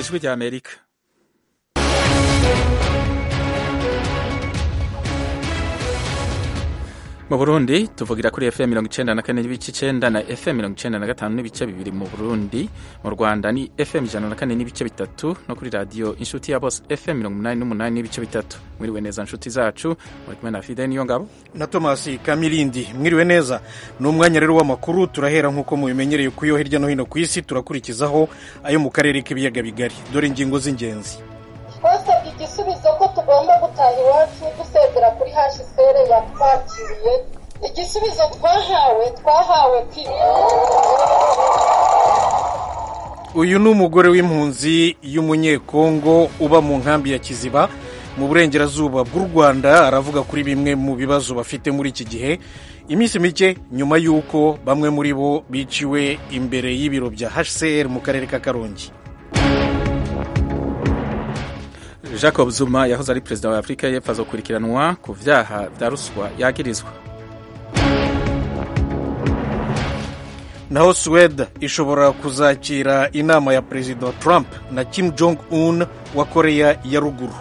ijwi rya amerika mu burundi tuvugira kuri fm mirongo icenda na kane n'ibice icenda na fm mirongo icenda na gatanu n'ibice bibiri mu burundi mu rwanda ni fm ijana na kane n'ibice bitatu no kuri radiyo inshuti ya bose fm mirongo umunani n'umunani n'ibice bitatu mwiriwe neza nshuti zacu muri kumwe na fide niyo ngabo na tomasi kamirindi mwiriwe neza ni umwanya rero w'amakuru turahera nk'uko mubimenyereye ku yo hirya no hino ku isi turakurikizaho ayo mu karere k'ibiyaga bigari dore ingingo z'ingenzi twasabye igisubizo ko tugomba gutaha iwacu dusezera kuri hashisere yatwakiriye igisubizo twahawe twahawe kwiga uyu ni umugore w'impunzi y'umunyekongo uba mu nkambi ya kiziba mu burengerazuba bw'u rwanda aravuga kuri bimwe mu bibazo bafite muri iki gihe iminsi mike nyuma y'uko bamwe muri bo biciwe imbere y'ibiro bya hcr mu karere ka karongi jacob zuma yahoze ari perezida wa afurika y'epfo azokurikiranwa ku vyaha vya ruswa yagirizwa naho suwede ishobora kuzakira inama ya perezida trump na kim jong un wa koreya ya ruguru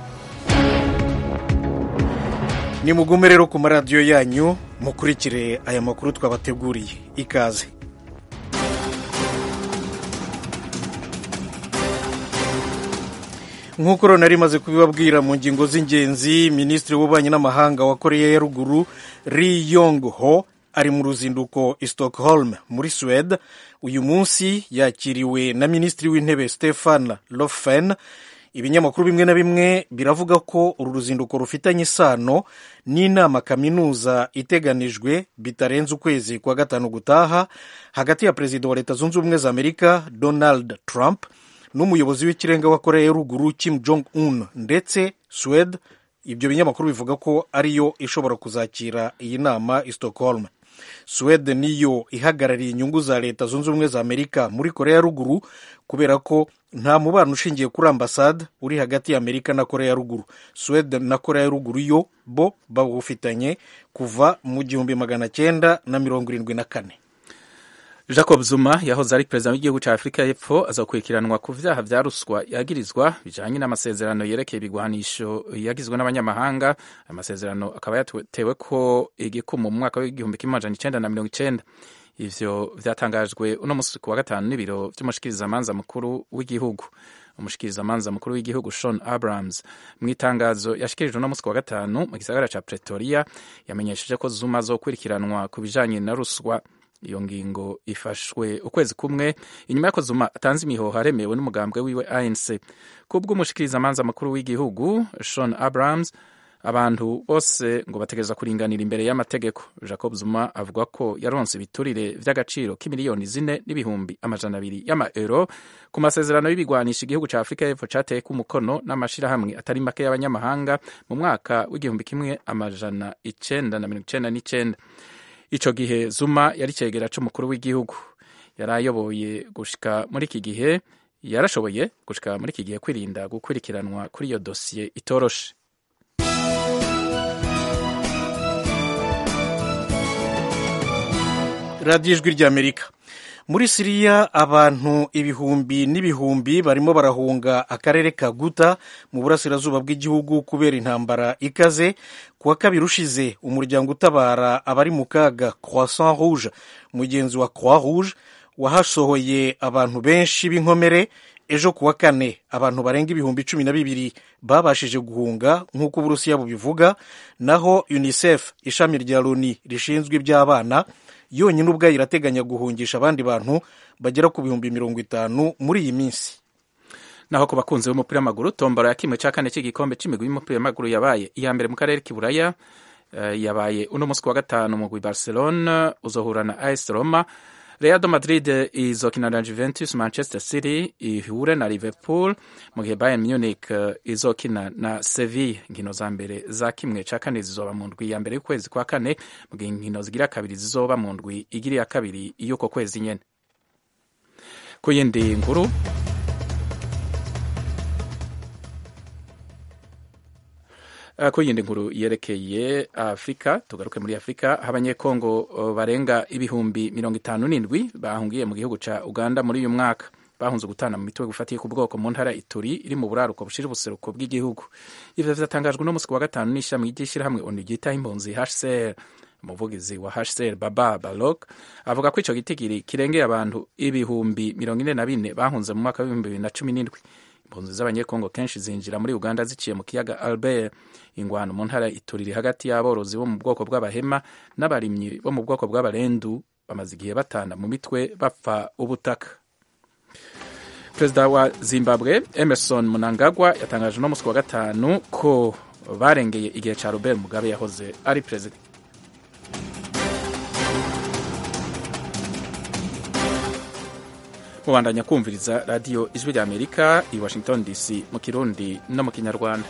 nimugume rero ku maradiyo yanyu mukurikire aya makuru twabateguriye ikaze nk'uko rero nari maze kubibabwira mu ngingo z'ingenzi minisitiri w'ububanyi n'amahanga wa koreya ya ruguru ri yong ho ari mu ruzinduko i stockholm muri suwede uyu munsi yakiriwe na minisitiri w'intebe stefan lofen ibinyamakuru bimwe na bimwe biravuga ko uru ruzinduko rufitanye isano n'inama kaminuza iteganijwe bitarenze ukwezi kwa gatanu gutaha hagati ya perezida wa leta zunze ubumwe za amerika donald trump n'umuyobozi w'ikirenga wa koreya ya ruguru kim jong un ndetse suwede ibyo binyamakuru bivuga ko ariyo ishobora kuzakira iyi nama i stockholm suwede niyo ihagarariye inyungu za leta zunze ubumwe za amerika muri koreya ya ruguru kubera ko nta mubano ushingiye kuri ambasade uri hagati ya amerika na koreya ya ruguru suwede na koreya ya ruguru yo bo bawufitanye kuva mu gihumbi magana cyenda na mirongo irindwi na kane jacob zuma yahoze ari perezida w'igihugu cya afurika y'epfo azakurikiranwa ku vyaha vya ruswa yagirizwa bijanye n'amasezerano yerekeye ibigwanisho yagizwe n'abanyamahanga amasezerano akaba yatewe ko igikumu mu mwaka w'igihumbi kimwe amajana icenda na mirongo icenda ivyo vyatangajwe uno musi ku wa gatanu n'ibiro vy'umushikirizamanza mukuru w'igihugu umushikirizamanza mukuru w'igihugu Sean Abrams mu itangazo yashikirijwe uno musi ku wa gatanu mu gisagara ca Pretoria yamenyesheje ko Zuma azokurikiranwa ku bijanye na ruswa iyo ngingo ifashwe ukwezi kumwe inyuma y'ako Zuma atanze imihoho aremewe n'umugambwe wiwe ANC kubw'umushikirizamanza mukuru w'igihugu Sean Abrams abantu bose ngo bategereza kuringanira imbere y'amategeko jacob zuma avuga ko yaronse ibiturire vy'agaciro k'imiliyoni zine n'ibihumbi amajana abiri y'amaeuro ku masezerano y'ibigwanisha igihugu ca afurika y'epfo cateyeko umukono n'amashirahamwe atari make y'abanyamahanga mu mwaka w'igihumbi kimwe amajana icenda na mirongo icenda n'icenda ico gihe zuma yari cegera c'umukuru w'igihugu yari ayoboye gushika muri iki gihe yarashoboye gushika muri iki gihe kwirinda gukurikiranwa kuri iyo dosiye itoroshe radiyo ijwi ry'amerika muri siriya abantu ibihumbi n'ibihumbi barimo barahunga akarere ka guta mu burasirazuba bw'igihugu kubera intambara ikaze ku wa kabiri ushize umuryango utabara abari mu kaga croissant rouge mugenzi wa croix rouge wahasohoye abantu benshi b'inkomere ejo ku wa kane abantu barenga ibihumbi cumi na bibiri babashije guhunga nk'uko uburusiya bubivuga naho unicef ishami rya loni rishinzwe iby'abana yonyine ubwayo irateganya guhungisha abandi bantu bagera ku bihumbi mirongo itanu muri iyi minsi naho ku bakunzi b'umupira w'amaguru tombora ya kimwe cya kane cy'igikombe cy'imigwi y'umupira w'amaguru yabaye iya mbere mu karere k'iburaya uh, yabaye uno munsi ku wa gatanu mugwi barcelona uzohura na as roma real de madrid izokina na juventus manchester city ihure na liverpool mu gihe bayern munich uh, izokina na seville inkino za mbere za kimwe cya kane zizoba mu ndwi ya mbere y'ukwezi kwa kane mu gihe inkino zigira kabiri zizoba mu ndwi igira iya kabiri y'uko kwezi nyene ku yindi nkuru ku yindi nkuru yerekeye afurika tugaruke muri afurika aho abanyekongo barenga ibihumbi mirongo itanu n'indwi bahungiye mu gihugu cya uganda muri uyu mwaka bahunze gutana mu mitwe gufatiye ku bwoko mu ntara ituri iri mu buraruko bushira ubuseruko bw'igihugu ivyo vyatangajwe no musi wa gatanu n'ishami ry'ishirahamwe onu ryitaho impunzi hcr umuvugizi wa hcr baba balok avuga ko ico gitigiri kirengeye abantu ibihumbi mirongo ine na bine bahunze mu mwaka w'ibihumbi bibiri na cumi n'indwi impunzi z'abanyekongo kenshi zinjira muri uganda ziciye mu kiyaga albert ingwano mu ntara ituriri hagati y'aborozi bo mu bwoko bw'abahema n'abarimyi bo mu bwoko bw'abarendu bamaze igihe batana mu mitwe bapfa ubutaka perezida wa zimbabwe emerson munangagwa yatangaje uno munsi wa gatanu ko barengeye igihe ca robert mugabe yahoze ari perezida mubandanya kumviriza radiyo ijwi rya amerika i washington dc mu kirundi no mu kinyarwanda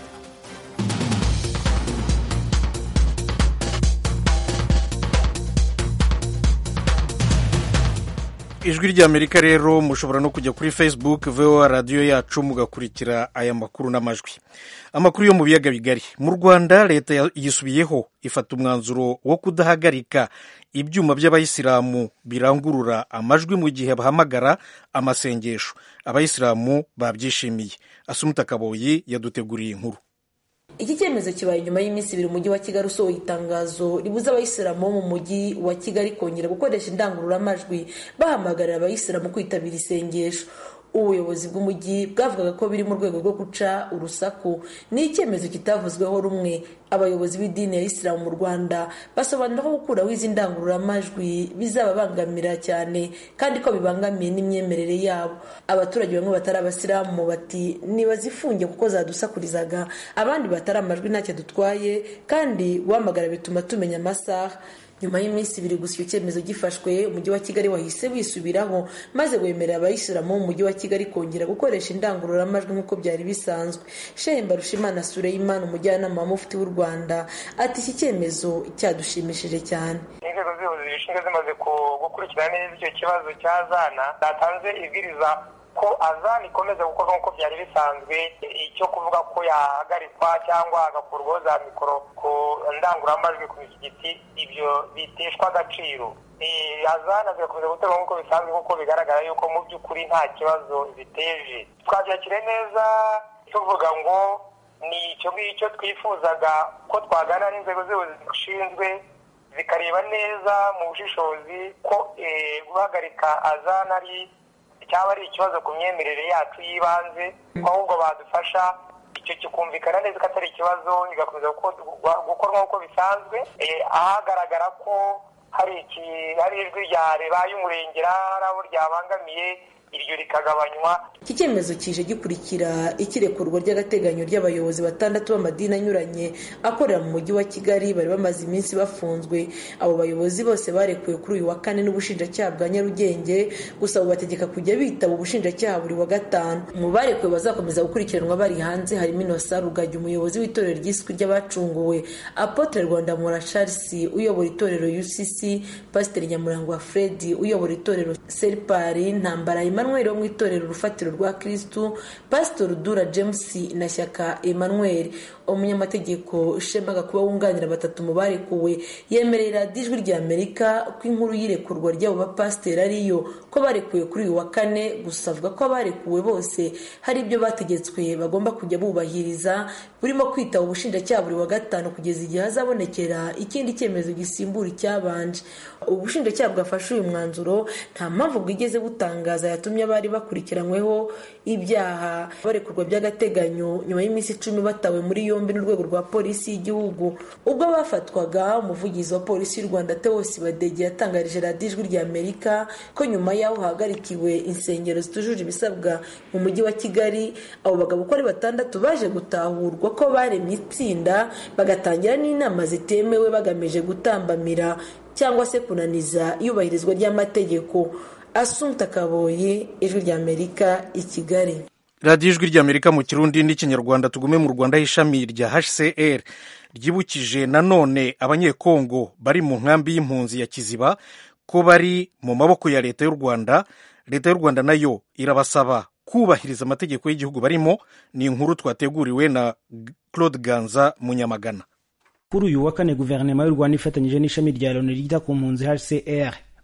ijwi ry'amerika rero mushobora no kujya kuri facebook voa radiyo yacu mugakurikira aya makuru n'amajwi amakuru yo mu biyaga bigari mu rwanda leta yisubiyeho ifata umwanzuro wo kudahagarika ibyuma by'abayisilamu birangurura amajwi mu gihe bahamagara amasengesho abayisilamu babyishimiye asumuta kaboyi yaduteguriye inkuru iki cyemezo kibaye nyuma y'iminsi ibiri umujyi wa kigali usohoye itangazo ribuza abayisilamu bo mu mujyi wa kigali kongera gukoresha indangururamajwi bahamagarira abayisilamu kwitabira isengesho ubuyobozi bw'umujyi bwavugaga ko biri mu rwego rwo guca urusaku ni icyemezo kitavuzweho rumwe abayobozi b'idini ya isilamu mu rwanda basobanura ko gukuraho izi ndangururamajwi bizababangamira cyane kandi ko bibangamiye n'imyemerere yabo abaturage bamwe batari abasilamu bati nibazifunge kuko zadusakurizaga abandi batari amajwi ntacyo dutwaye kandi guhamagara bituma tumenya amasaha nyuma y'iminsi ibiri gusa icyo cyemezo gifashwe umujyi wa kigali wahise wisubiraho maze wemerera abayisilamu mu mujyi wa kigali kongera gukoresha indangururamajwi nk'uko byari bisanzwe shehe mbarushimana sureyimana umujyanama wa mufti w'u rwanda ati iki cyemezo cyadushimishije cyane inzego z'ubuyobozi zishinzwe zimaze gukurikirana neza icyo kibazo cya zana zatanze ibwiriza ko azana ikomeza gukorwa nk'uko byari bisanzwe icyo kuvuga ko yahagarikwa cyangwa hagakurwaho za mikoro ku ndangururamajwi ku misigiti ibyo biteshwa agaciro azana zigakomeza guterwa nk'uko bisanzwe kuko bigaragara yuko mu by'ukuri nta kibazo ziteje twabyakire neza tuvuga ngo ni icyo ngicyo twifuzaga ko twaganira n'inzego z'ubuyobozi zishinzwe zikareba neza mu bushishozi ko guhagarika azana ari cyaba ari ikibazo ku myemerere yacu y'ibanze ahubwo badufasha icyo kikumvikana neza ko atari ikibazo bigakomeza gukorwa nk'uko bisanzwe ahagaragara ko hari ijwi rya ribaye umurengera hari abo ryabangamiye iryo rikagabanywa iki cyemezo kije gikurikira ikirekurwa ry'agateganyo ry'abayobozi batandatu b'amadini anyuranye akorera mu mujyi wa kigali bari bamaze iminsi bafunzwe abo bayobozi bose barekuwe kuri uyu wa kane n'ubushinjacyaha bwa nyarugenge gusa bubategeka kujya bitaba ubushinjacyaha buri wa gatanu mu barekuwe bazakomeza gukurikiranwa bari hanze harimo inosa rugagi umuyobozi w'itorero ry'iswi ry'abacunguwe apotre rwanda mura charles uyobora itorero ucc pasiteri nyamurangwa fred uyobora itorero seripari ntambara emmanuel wo mu itorero urufatiro rwa kirisitu pasitori dura james na shyaka emmanuel umunyamategeko shemaga kuba wunganira batatu mu barekuwe yemerera ijwi rya amerika ko inkuru y'irekurwa ry'abo bapasiteri ariyo ko barekuwe kuri uyu wa kane gusa avuga ko abarekuwe bose hari ibyo bategetswe bagomba kujya bubahiriza burimo kwitaba ubushinjacyaha buri wa gatanu kugeza igihe hazabonekera ikindi cyemezo gisimbura icyabanje ubushinjacyaha bwafashe uyu mwanzuro nta mpamvu bwigeze butangaza yatumye abari bakurikiranyweho ibyaha barekurwa by'agateganyo nyuma y'iminsi icumi batawe muri yombi n'urwego rwa polisi y'igihugu ubwo bafatwaga umuvugizi wa polisi y'u rwanda tewosi badege yatangarije radiyo ijwi rya amerika ko nyuma y'aho hahagarikiwe insengero zitujuje ibisabwa mu mujyi wa kigali abo bagabo uko ari batandatu baje gutahurwa ko baremye itsinda bagatangira n'inama zitemewe bagamije gutambamira cyangwa se kunaniza iyubahirizwa ry'amategeko asumta kaboyi ijwi ry'amerika i kigali radiyo ijwi ry'amerika mu kirundi n'ikinyarwanda tugume mu rwanda ishami rya hcr ryibukije nanone abanyekongo bari mu nkambi y'impunzi ya kiziba ko bari mu maboko ya leta y'u rwanda leta y'u rwanda nayo irabasaba kubahiriza amategeko y'igihugu barimo ni inkuru twateguriwe na claude ganza munyamagana kuri uyu wa kane guverinoma y'u rwanda ifatanyije n'ishami rya loni ryita ku mpunzi hcr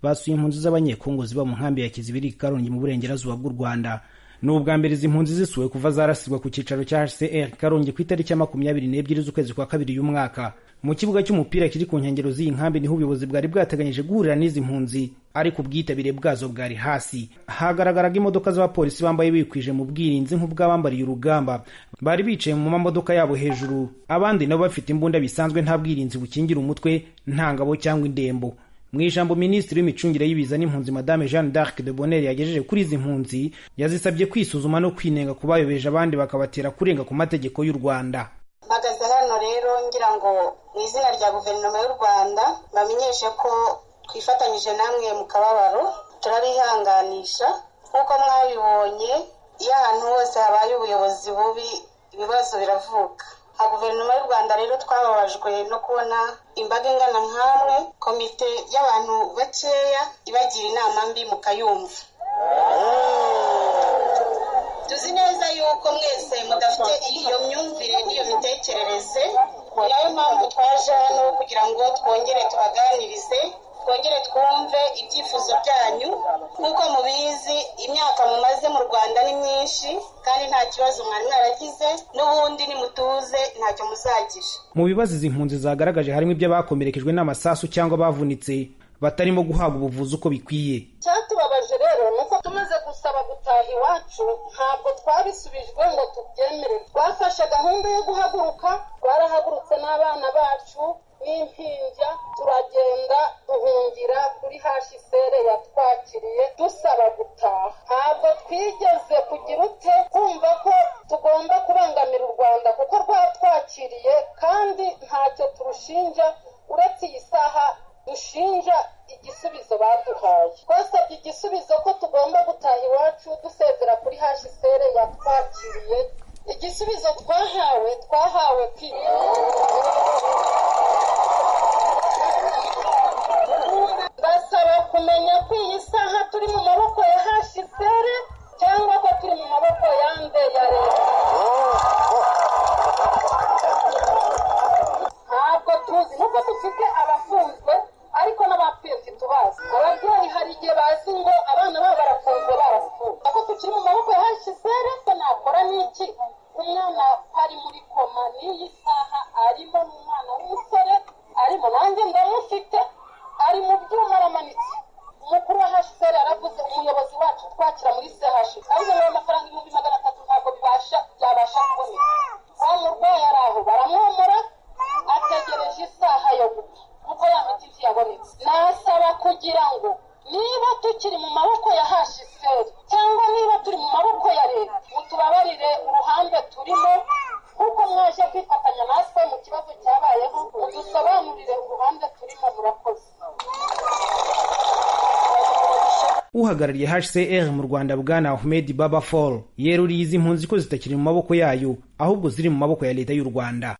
basuye impunzi z'abanyekongo ziba mu nkambi ya kizibiri karongi mu burengerazuba bw'u rwanda ni ubwa mbere izi mpunzi zisuwe kuva zarasirwa ku cyicaro cya hcr karongi ku itariki ya makumyabiri n'ebyiri z'ukwezi kwa kabiri uyu mwaka mu kibuga cy'umupira kiri ku nkengero z'iyi nkambi niho ubuyobozi bwari bwateganyije guhurira n'izi mpunzi ariko ubwitabire bwazo bwari hasi hagaragaraga imodoka z'abapolisi bambaye bikwije mu bwirinzi nk'ubw'abambariye urugamba bari bicaye mu mamodoka yabo hejuru abandi nabo bafite imbunda bisanzwe nta bwirinzi bukingira umutwe nta ngabo cyangwa indembo mu ijambo minisitiri w'imicungire y'ibiza n'impunzi madame jeanne d'arc de bonheur yagejeje kuri izi mpunzi yazisabye kwisuzuma no kwinenga ku bayobeje abandi bakabatera kurenga ku mategeko y'u rwanda mpagaze hano rero ngira ngo mu izina rya guverinoma y'u rwanda bamenyeshe ko twifatanyije namwe mu kababaro turabihanganisha nk'uko mwabibonye iyo ahantu hose habaye ubuyobozi bubi ibibazo biravuka nka guverinoma y'u rwanda rero twababajwe no kubona imbaga ingana nk'amwe komite y'abantu bakeya ibagira inama mbi mukayumva tuzi neza yuko mwese mudafite iyo myumvire n'iyo mitekerereze ni nayo mpamvu twaje hano kugira ngo twongere tubaganirize twongere twumve ibyifuzo byanyu nk'uko mubizi imyaka mumaze mu rwanda ni myinshi kandi nta kibazo mwari mwaragize n'ubundi nimutuze ntacyo muzagira mu bibazo izi mpunzi zagaragaje harimo iby'abakomerekejwe n'amasasu cyangwa bavunitse batarimo guhabwa ubuvuzi uko bikwiye cyatubabaje rero ni uko tumaze gusaba gutaha iwacu ntabwo twabisubijwe ngo tubyemere twafashe gahunda yo guhaguruka twarahagurutse n'abana bacu n'impinja turagenda duhungira kuri hashisere yatwakiriye dusaba gutaha ntabwo twigeze kugira ute kumva ko tugomba kubangamira u rwanda kuko rwatwakiriye kandi ntacyo turushinja uretse iyi saha dushinja igisubizo baduhaye twasabye igisubizo ko tugomba gutaha iwacu dusezera kuri hashisere yatwakiriye igisubizo twahawe twahawe kwiga basaba kumenya ko iyi saha turi mu maboko ya hashisere cyangwa ko turi mu maboko yande ya leta ntabwo tuzi nubwo dufite abafunzwe ariko n'abapfuye ntitubazi ababyeyi hari igihe bazi ngo abana babo barafunzwe barapfuye ako tukiri mu maboko ya hashisere se nakora n'iki umwana ari muri koma n'iyi saha arimo n'umwana w'umusore arimo nanjye ndamufite ari mu byuma aramanitse umukuru wa hashisere yaravuze umuyobozi wacu twakira muri sehashi ariko ngo amafaranga ibihumbi magana atatu ntabwo bibasha byabasha kuboneka wa murwayi ari aho baramwomora ategereje isaha yo gupfa kuko ya miti ntiyabonetse nasaba kugira ngo niba tukiri mu maboko ya hashiseri cyangwa niba turi mu maboko ya leta mutubabarire uruhande turimo kuko mwaje kwifatanya natwe mu kibazo cyabayeho mudusobanurire uruhande turimo murakoze uhagarariye hcr mu rwanda bwana ahmed baba fall yeruriye izi mpunzi ko zitakiri mu maboko yayo ahubwo ziri mu maboko ya leta y'u rwanda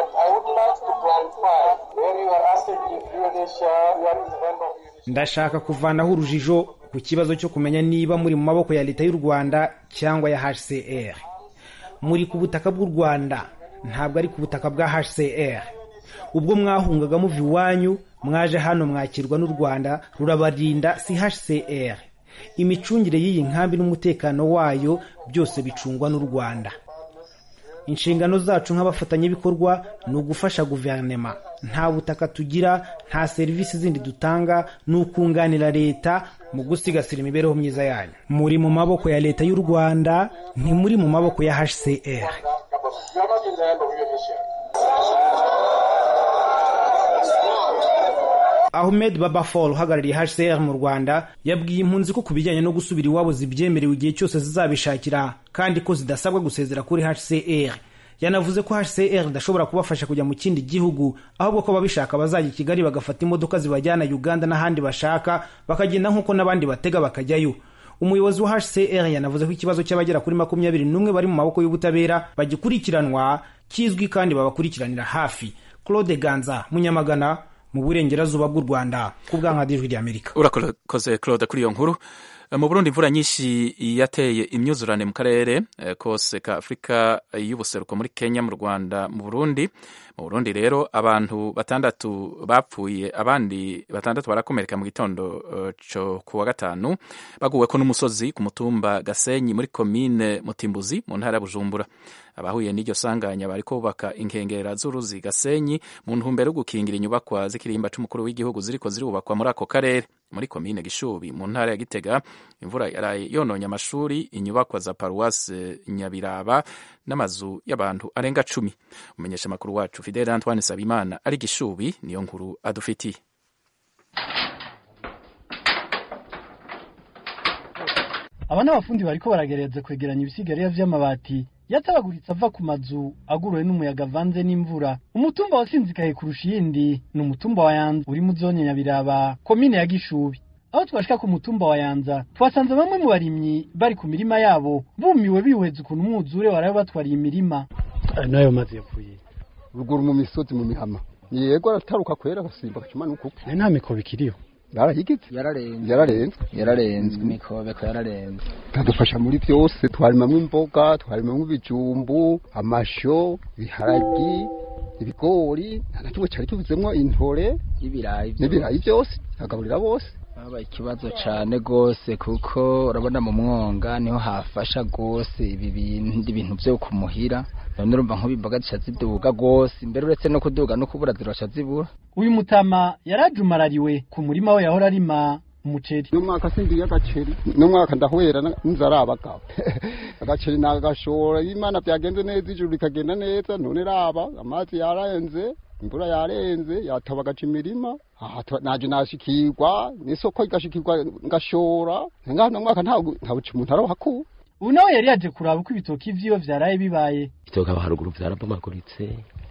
ndashaka kuvanaho urujijo ku kibazo cyo kumenya niba muri mu maboko ya leta y'u rwanda cyangwa ya hcr muri ku butaka bw'u rwanda ntabwo ari ku butaka bwa hcr ubwo mwahungaga muva iwanyu mwaje hano mwakirwa n'u rwanda rurabarinda si hcr imicungire y'iyi nkambi n'umutekano wayo byose bicungwa n'u rwanda inshingano zacu nk'abafatanyabikorwa ni ugufasha guverinema nta butaka tugira nta serivisi zindi dutanga ni ukunganira leta mu gusigasira imibereho myiza yanyu muri mu maboko ya leta y'u rwanda ntimuri mu maboko ya hcr ahmed babafol uhagarariye hcr mu rwanda yabwiye impunzi ko ku bijyanye no gusubira iwabo zibyemerewe igihe cyose zizabishakira kandi ko zidasabwa gusezera kuri hcr yanavuze ko hcr idashobora kubafasha kujya mu kindi gihugu ahubwo ko ababishaka bazajya i kigali bagafata imodoka zibajyana uganda n'ahandi bashaka bakagenda nk'uko n'abandi batega bakajyayo umuyobozi wa hcr yanavuze ko ikibazo cy'abagera kuri makumyabiri n'umwe bari mu maboko y'ubutabera bagikurikiranwa kizwi kandi babakurikiranira hafi claude ganza munyamagana mu burengerazuba bw'u rwanda ku bwankadijwi ry'amerika urakoze claude kuri iyo nkuru mu burundi imvura nyinshi yateye imyuzurane mu karere kose ka afurika y'ubuseruko muri kenya mu rwanda mu burundi mu burundi rero abantu batandatu bapfuye abandi batandatu barakomereka mu gitondo cyo ku wa gatanu baguweko n'umusozi ku mutumba gasenyi muri komine mutimbuzi mu ntara ya bujumbura abahuye n'iryo sanganya bariko bubaka inkengera z'uruzi gasenyi mu ntumbero yo gukingira inyubakwa z'ikirimba c'umukuru w'igihugu ziriko zirubakwa muri ako karere muri komine gishubi mu ntara ya gitega imvura yaraye yononye amashuri inyubakwa za paruwase nyabiraba n'amazu y'abantu arenga cumi umenyesha amakuru wacu fidele antoine sabimana ari gishubi niyo nkuru adufitiye aba n'abafundi bariko baragereza kwegeranya ibisigarira vy'amabati yatabaguritse ava ku mazu aguruwe n'umuyaga avanze n'imvura umutumba wasinzikaye kurusha iyindi ni umutumba wa yanza uri mu zone nyabiraba komine ya gishubi aho twashika ku mutumba wa yanza twasanze bamwe mu barimyi bari ku mirima yabo bumiwe bihweza ukuntu umwuzure warabe batwariye imirima n'ayo mazi yapfuye ruguru mu misozi mu mihama yego arataruka kwera agasimba agakimanuka uko nta mikobo ikiriho yarahigitse yararenze yararenze yararenze imikobeko yararenze kadufasha muri byose twarimamwo imboga twarimamwo ibijumbu amasho ibiharagi ibigori nta na kimwe cyari kivuzemwo intore y'ibirayi n'ibirayi byose agaburira bose habaye ikibazo cyane rwose kuko urabona mu mwonga niho hafasha rwose ibi bintu byo kumuhira none urumva nk'ubu imboga zica ziduga rwose imbere uretse no kuduga no kubura zirasha zibura uyu mutama yarajumarariwe ku murima we yahora arima umuceri n'umwaka sindiye agaceri n'umwaka ndahwera n'inzara abagabo agaceri nagashora imana byagenze neza ijuru rikagenda neza none raba amazi yararenze imvura yarenze yataba agaca imirima naje nashikirwa n'isoko igashikirwa ngashora ngaho no mwaka nta buca umuntu arohakuba ubu nawe yari yaje kuraba uko ibitoki vyiwe vyaraye bibaye ibitoki aho haruguru vyarabomaguritse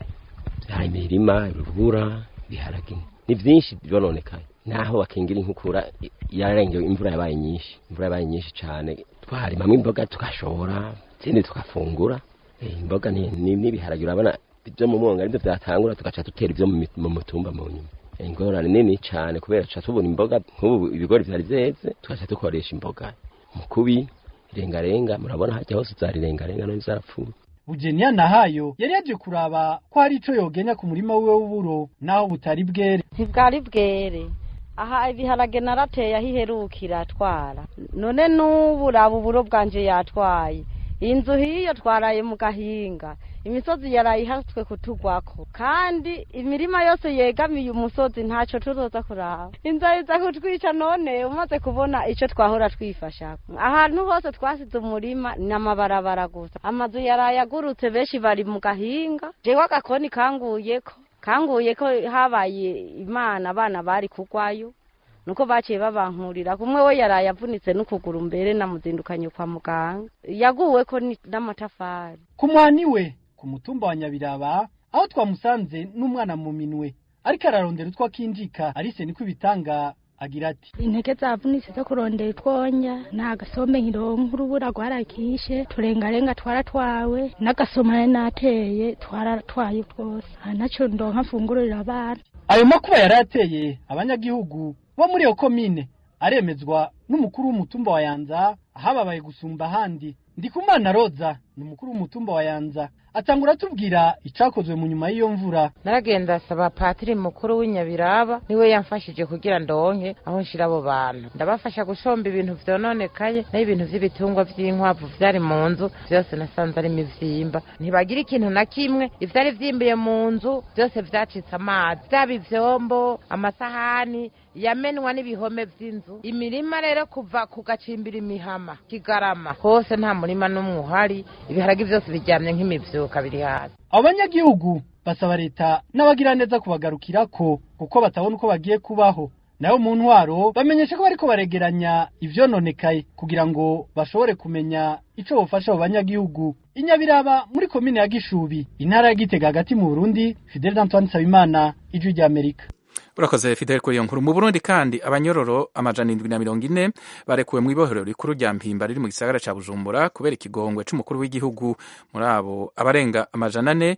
vyaha imirima urubura biharage ni vyinshi vyononekaye naho bakingira inkukura yararengewe imvura yabaye nyinshi imvura yabaye nyinshi cane twarimamwo imboga tugashora izindi tukafungura imboga n'ibiharage urabona ibyo mu mwonga aribyo vyatangura tugaca dutera ibyo mu mutumba mu nyuma ingorane nini cane kubera tuca tubona imboga nk'ubu ibigori vyari vyeze tugaca dukoresha imboga mukubi irengarenga murabona hajya hose zarirengarenga none zarapfuye Bugenia Nahayo yari yaje kuraba ko hari ico yogenya ku murima wiwe w'uburo naho butari bwere ntibwari bwere aha ibiharage narateye aho iherukira atwara none n'ubu raba uburo bwanje yatwaye inzu hiyo twaraye mu gahinga imisozi yaraye ihatswe kutugwako kandi imirima yose yegamiye umusozi ntaco tuzoza kuraba inzara iza kutwica none umaze kubona ico twahora twifashako ahantu hose twasize umurima ni amabarabara gusa amazu yaraye agurutse benshi bari mu gahinga jewe agakoni kanguyeko kanguyeko habaye imana abana bari kugwayo nuko baciye babankurira kumwe we yaraye avunitse n'ukuguru mbere namuzindukanye kwa muganga yaguweko n'amatafari ku mwani we ku mutumba wa nyabiraba aho twamusanze n'umwana mu minwe ariko ararondera utwo akinjika arise niko ibitanga agira ati intege zavunitse zo kurondera utwonya nta gasombe nkironka urubura rwarakishe turengarenga twaratwawe n'agasomane nateye twaratwaye twose ntaco ndonka mfungurira abana ayo makuba yari ateye abanyagihugu bo muri iyo komine aremezwa n'umukuru w'umutumba wa yanza ahababaye gusumba ahandi ndikumana roza ni umukuru w'umutumba wa yanza atangura atubwira icakozwe mu nyuma y'iyo mvura naragenda asaba patiri mukuru w'inyabiraba niwe yamfashije kugira ndonke aho nshira abo bantu ndabafasha gushomba ibintu vyononekaye naho ibintu vy'ibitungwa vy'inkwavu vyari mu nzu vyose nasanze ari imivyimba ntibagira ikintu na kimwe ivyari vyimbiye mu nzu vyose vyacitse amazi vyaba ivyombo amasahani yamenwa n'ibihome vy'inzu imirima rero kuva ku gacimbira imihama kigarama hose nta murima n'umwe uhari ibiharagi vyose biryamye nk'imivyuka biri hasi abo banyagihugu basaba leta n'abagiraneza kubagarukirako kuko batabona uko bagiye kubaho nabo mu ntwaro bamenyesha ko bariko baregeranya ivyononekaye kugira ngo bashobore kumenya ico bofasha abo banyagihugu inyabiraba muri komine ya gishubi intara ya gitega hagati mu burundi fidel antoine nsabimana ijwi ry'amerika urakoze fidel kuri iyo nkuru mu burundi kandi abanyororo amajana indwi na mirongo ine barekuwe mu ibohero rikuru rya mpimba riri mu gisagara ca bujumbura kubera ikigongwe c'umukuru w'igihugu muri abo abarenga amajana ane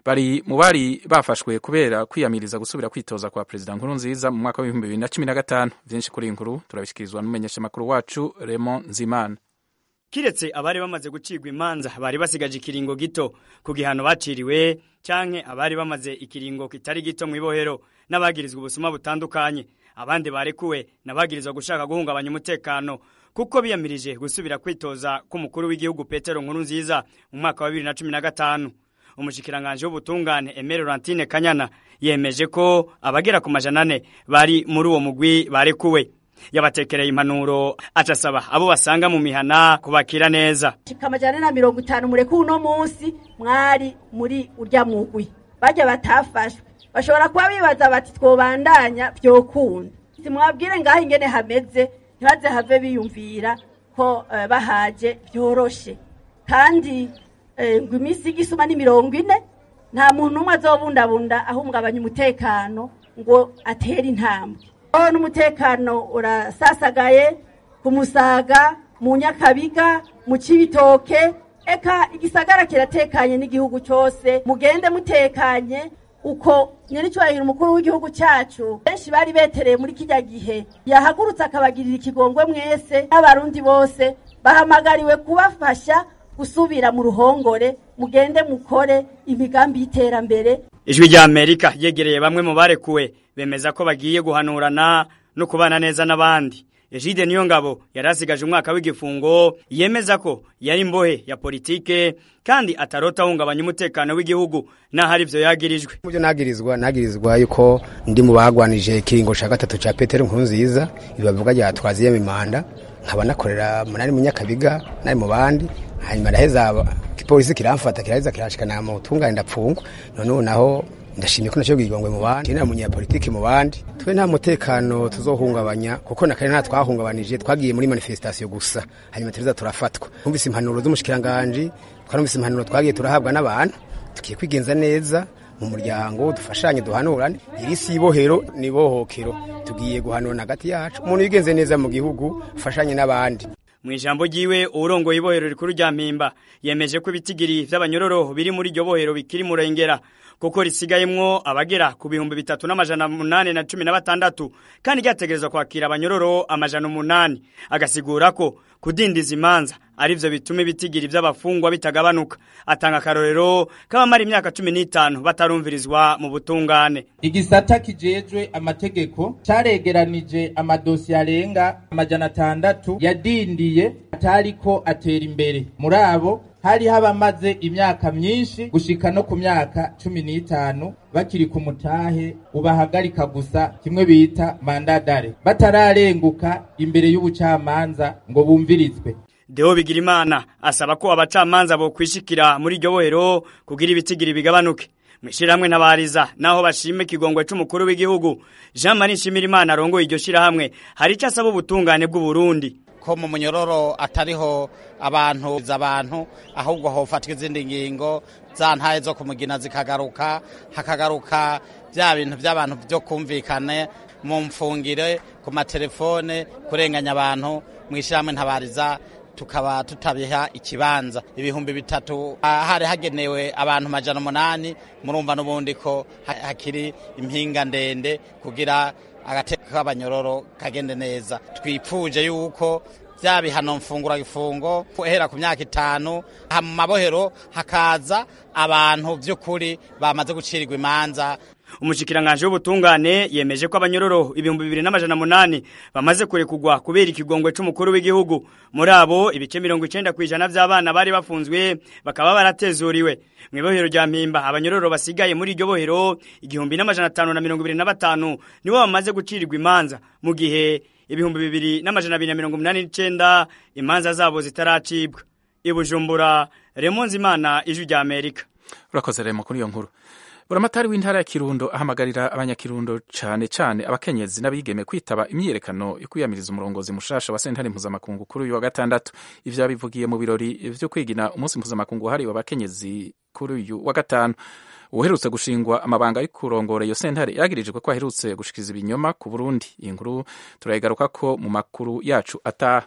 bari mu bari bafashwe kubera kwiyamiriza gusubira kwitoza kwa perezida nkuru nziza mu mwaka w'ibihumbi bibiri na cumi na gatanu vyinshi kuri iyi nkuru turabishikirizwa n'umumenyeshamakuru wacu Raymond Nzimana kiretse abari bamaze gucirwa imanza bari basigaje ikiringo gito ku gihano baciriwe canke abari bamaze ikiringo kitari gito mu ibohero n'abagirizwa ubusuma butandukanye abandi barekuwe n'abagirizwa gushaka guhungabanya umutekano kuko biyamirije gusubira kwitoza k'umukuru w'igihugu Petero Nkuru nziza mu mwaka wa 2015 umushikiranganje w'ubutungane Aimé Laurentine Kanyana yemeje ko abagera ku majana ane bari muri uwo mugwi barekuwe yabatekereye impanuro acasaba abo basanga mu mihana kubakira neza amajana na mirongo itanu mureke uno munsi mwari muri urya mugwi bajya batafashwe bashobora kuba bibaza bati twobandanya vyokunda simwabwire ngaho ingene hameze ntibaze have biyumvira ko uh, bahaje vyoroshe kandi uh, ngo iminsi igisuma ni mirongo ine nta muntu umwe azobundabunda ahungabanya umutekano ngo atere intambwe n'umutekano urasasagaye ku musaga mu nyakabiga mu cibitoke eka igisagara kiratekanye n'igihugu cyose mugende mutekanye uko nyir'icyubahiro umukuru w'igihugu cyacu benshi bari betereye muri kijya gihe yahagurutse akabagirira ikigongwe mwese n'abarundi bose bahamagariwe kubafasha gusubira mu ruhongore mugende mukore imigambi y'iterambere ijwi rya amerika yegereye bamwe mu barekuwe bemeza ko bagiye guhanurana no kubana neza n'abandi Ejide niyo ngabo yari asigaje umwaka w'igifungo yemeza ko yari imbohe ya politike kandi atarota ahungabanya umutekano w'igihugu naho ari byo yagirijwe mu byo nagirizwa nagirizwa yuko ndi mu bagwanije ikiringo cya gatatu cya petero nkurunziza ibi bavuga rya twaziyemo imanda nkaba nakorera munani mu nyakabiga nari mu bandi hanyuma araheza igipolisi kiramfata kiraheza kirashikana mu tungane ndapfungwa none ubu naho ndashimye ko nacyo bwigongwe mu bandi nta munyapolitiki mu bandi twe nta mutekano tuzohungabanya kuko na kare nta twahungabanije twagiye muri manifestation gusa hanyuma tuza turafatwa twumvise impanuro z'umushikiranganje twarumvise impanuro twagiye turahabwa n'abantu tugiye kwigenza neza mu muryango dufashanye duhanurane iri si ibohero ni bohokero tugiye guhanurana hagati yacu umuntu yigenze neza mu gihugu ufashanye n'abandi mu ijambo ryiwe urongoye ibohero rikuru rya mpimba yemeje ko ibitigiri vy'abanyororo biri muri iryo bohero bikiri murengera kuko risigayemwo abagera ku bihumbi bitatu n'amajana munani na cumi na batandatu kandi ryategerezwa kwakira abanyororo amajana umunani agasigura ko kudindiza imanza arivyo bituma ibitigiri vy'abafungwa bitagabanuka atanga akarorero k'abamara imyaka cumi n'itanu batarumvirizwa mu butungane igisata kijejwe amategeko caregeranije amadosiye arenga amajana atandatu yadindiye atariko atera imbere muri abo hari habamaze imyaka myinshi gushika no ku myaka cumi n'itanu bakiri ku mutahe ubahagarika gusa kimwe bita mandadare batararenguka imbere y'ubucamanza ngo bumvirizwe Deo Bigirimana asaba ko abacamanza bo kwishikira muri iryo bohero kugira ibitigiri bigabanuke mwishirahamwe ntabariza naho bashime kigongwe c'umukuru w'igihugu Jean Marie Nshimirimana arongoye iryo shirahamwe hari icyo asaba ubutungane bw'u Burundi ko mu munyororo atariho abantu abantu ahubwo hofatwa izindi ngingo za ntaye zo kumugina zikagaruka hakagaruka bya bintu by'abantu byo kumvikane mu mfungire ku matelefone kurenganya abantu mu ishyirahamwe ntabariza tukaba tutabiha ikibanza ibihumbi bitatu hari hagenewe abantu majana umunani murumva n'ubundi ko hakiri impinga ndende kugira agateka k'abanyororo kagende neza twipfuje yuko bya bihano mfungura gifungo guhera ku myaka itanu mu mabohero hakaza abantu by'ukuri bamaze gucirirwa imanza umushikiranganje w'ubutungane yemeje ko abanyororo ibihumbi bibiri n'amajana munani bamaze kurekugwa kubera ikigongwe c'umukuru w'igihugu muri abo ibice mirongo icenda kw'ijana vy'abana bari bafunzwe bakaba baratezuriwe mw'ibohero rya mpimba abanyororo basigaye muri iryo bohero igihumbi n'amajana atanu na mirongo ibiri na batanu nibo bamaze gucirirwa imanza mu gihe ibihumbi bibiri n'amajana abiri na mirongo umunani n'icenda imanza zabo zitaracibwa ibujumbura remonzi imana ijwi rya amerika urakoze remo kuri iyo nkuru buramatari w'intara ya kirundo ahamagarira abanyakirundo cyane cyane abakenyezi n'abigeme kwitaba imyiyerekano yo kwiyamiriza umurongozi mushasha wa sentare mpuzamakungu kuri uyu wa gatandatu ivyo yabivugiye mu birori vyo kwigina umunsi mpuzamakungu wahariwe abakenyezi kuri uyu wa gatanu uherutse gushingwa amabanga yo kurongora iyo sentare yagirijwe ko aherutse gushikiriza ibinyoma ku burundi iyi nkuru turayigarukako mu makuru yacu ataha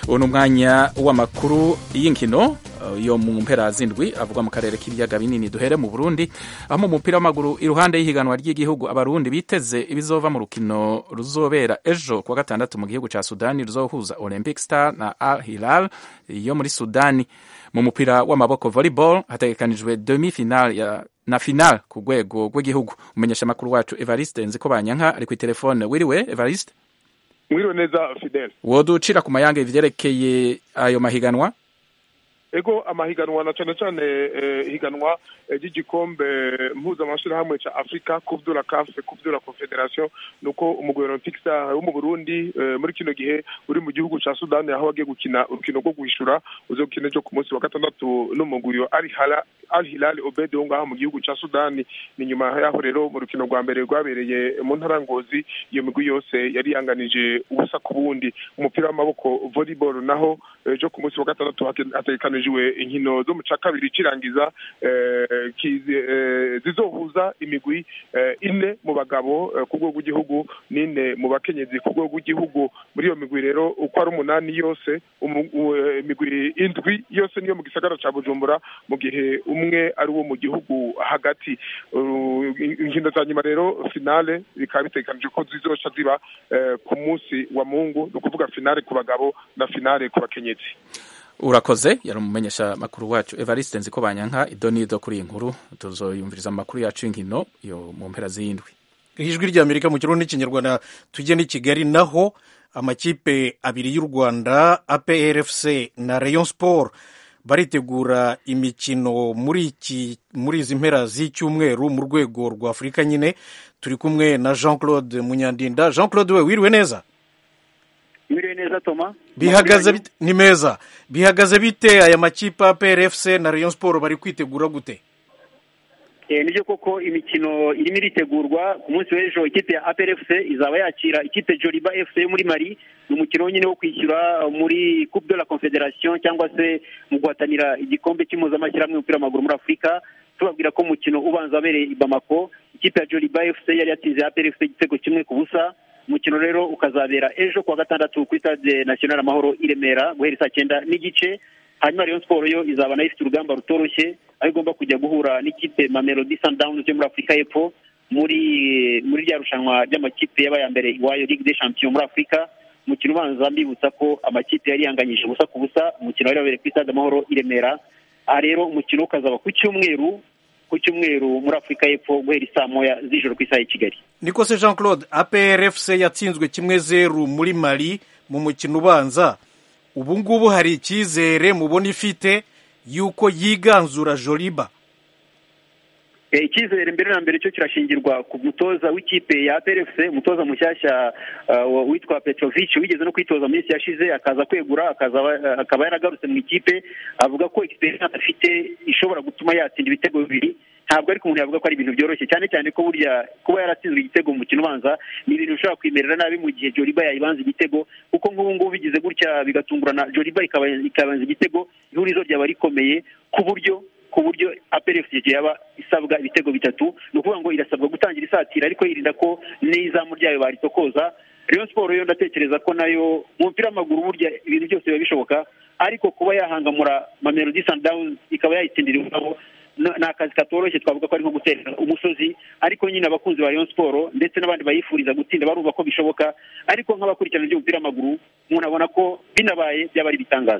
uwo ni umwanya w'amakuru y'inkino yo mu mpera zindwi avugwa mu karere k'ibiyaga binini duhere mu burundi aho mu mupira w'amaguru iruhande y'ihiganwa ry'igihugu abarundi biteze ibizova mu rukino ruzobera ejo kuwa gatandatu mu gihugu cya sudani ruzohuza olympic star na al hilal yo muri sudani mu mupira w'amaboko volleyball hategekanijwe demi final ya na final ku rwego rw'igihugu umenyesha amakuru wacu evariste nziko banyanka ari ku telefone wiriwe evariste mwiriwe neza fidel woducira ku mayange ivyerekeye ayo mahiganwa ego amahiganwa na cane cane eh, higanwa ry'igikombe eh, mpuzamashirahamwe ca afrika kuvyura kafe kuvyura confederation nuko umugwi olympic star wo mu burundi eh, muri kino gihe uri mu gihugu ca sudani aho wagiye gukina urukino rwo guhishura uzokina ejo ku munsi wa gatandatu n'umugwi wa al hilal obed wo ngaho mu gihugu ca sudani ni nyuma yaho rero mu rukino rwa mbere rwabereye mu ntara ngozi iyo migwi yose yari yanganije ubusa ku bundi umupira w'amaboko volleyball naho ejo ku munsi wa gatandatu hategekanijwe inkino zo mu ca kabiri cirangiza zizohuza imigwi ine mu bagabo ku rwego rw'igihugu n'ine mu bakenyezi ku rwego rw'igihugu muri iyo migwi rero uko ari umunani yose imigwi indwi yose niyo mu gisagara ca bujumbura mu gihe umwe ari uwo mu gihugu hagati inkino za nyuma rero finale bikaba bitegekanije ko zizoca ziba ku munsi wa mungu ni ukuvuga finale ku bagabo na finale ku bakenyezi urakoze yari umumenyesha makuru wacu evariste nziko banyanka idonido kuri iyi nkuru tuzoyumviriza amakuru yacu y'inkino yo mu mpera z'indwi ijwi ry'amerika mu kirundi n'ikinyarwanda tujye n'i kigali naho amakipe abiri y'u rwanda aprfc na rayon sport baritegura imikino muri iki muri izi mpera z'icyumweru mu rwego rwa afurika nyine turi kumwe na jean claude munyandinda jean claude we wiriwe neza wiriwe neza toma bihagaze bite ni meza bihagaze bite aya makipe APRFC na Rayon Sport bari kwitegura gute eh nibyo koko imikino irimo iritegurwa ku munsi w'ejo ikipe ya APRFC izaba yakira ikipe Joliba FC yo muri Mali ni umukino nyine wo kwishyura muri Coupe de la Confederation cyangwa se mu guhatanira igikombe cy'impuzamashyirahamwe y'umupira w'amaguru muri Afurika tubabwira ko umukino ubanza wabereye i Bamako ikipe ya Joliba FC yari yatsinze APRFC igitego kimwe ku busa umukino rero ukazabera ejo kuwa gatandatu kuri stade national amahoro i remera guhera saa cyenda n'igice hanyuma rayon siporo yo izaba nayo ifite urugamba rutoroshye aho igomba kujya guhura n'ikipe mamelodi sundowns yo muri afurika y'epfo muri muri rya rushanwa ry'amakipe yabaye ya mbere iwayo ligue des champions muri afurika umukino ubanza mbibutsa ko amakipe yari yanganyije ubusa ku busa umukino wari wabereye kuri stade amahoro i remera aha rero umukino ukazaba ku cyumweru ku cyumweru muri afurika y'epfo guhera isaa moya z'ijoro ku isaha y'i kigali niko se jean claude aprfc yatsinzwe kimwe zeru muri mali mu mukino ubanza ubu ngubu hari icyizere mubona ifite y'uko yiganzura joliba icyizere mbere na mbere cyo kirashingirwa ku mutoza w'ikipe ya aprfc umutoza mushyashya witwa petrovic wigeze no kwitoza mu minsi yashize akaza kwegura akaba yaragarutse mu ikipe avuga ko experience afite ishobora gutuma yatsinda ibitego bibiri ntabwo ariko umuntu yavuga ko ari ibintu byoroshye cyane cyane ko burya kuba yaratsinzwe igitego mu mukino ubanza ni ibintu bishobora kwimerera nabi mu gihe joliba yayibanza igitego kuko nk'ubu ngubu bigize gutya bigatungurana joliba ikabanza igitego ihurizo ryaba rikomeye ku buryo ku buryo APRFC yaba isabwa ibitego bitatu ni ukuvuga ngo irasabwa gutangira isatira ariko yirinda ko n'izamu ryayo baritokoza Rayon Sport yo ndatekereza ko nayo mu mupira w'amaguru burya ibintu byose biba bishoboka ariko kuba yahangamura Mamelodi Sundowns ikaba yayitsindira iwabo ni akazi katoroshye twavuga ko ari nko gutera umusozi ariko nyine abakunzi ba Rayon Sport ndetse n'abandi bayifuriza gutsinda barumva ko bishoboka ariko nk'abakurikirana iby'umupira w'amaguru umuntu abona ko binabaye byaba ari ibitangaza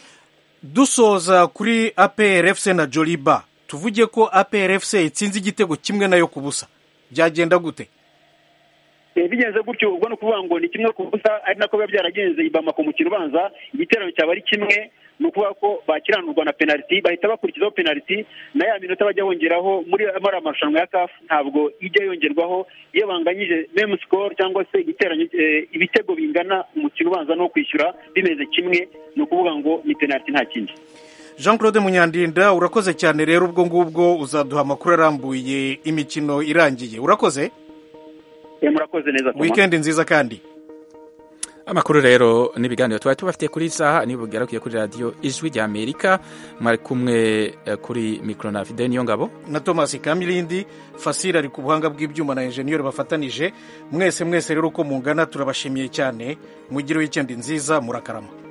dusoza kuri APRFC na Joliba tuvuge ko APRFC itsinze igitego kimwe nayo ku busa byagenda gute bigenze gutyo ubwo ni ukuvuga ngo ni kimwe ku busa ari nako biba byaragenze i Bamako mu kirubanza igiterane cyaba ari kimwe ni ukuvuga ko bakiranurwa na penaliti bahita bakurikizaho penaliti na ya minota bajya bongeraho muri ariya marushanwa ya kafu ntabwo ijya yongerwaho iyo banganyije memu sikoro cyangwa se igiterane ibitego bingana umukino ubanza no kwishyura bimeze kimwe ni ukuvuga ngo ni penaliti nta kindi jean claude munyandinda urakoze cyane rero ubwo ngubwo uzaduha amakuru arambuye imikino irangiye urakoze murakoze neza wikendi nziza kandi amakuru rero n'ibiganiro twari tubafitiye kuri iyi saha niba bugerakuye kuri radiyo ijwi rya amerika mwari kumwe kuri mikoro na fide niyo ngabo na thomas kamilindi fasire ari ku buhanga bw'ibyuma na enjeniyeri bafatanije mwese mwese rero uko mungana turabashimiye cyane mugire wikendi nziza murakarama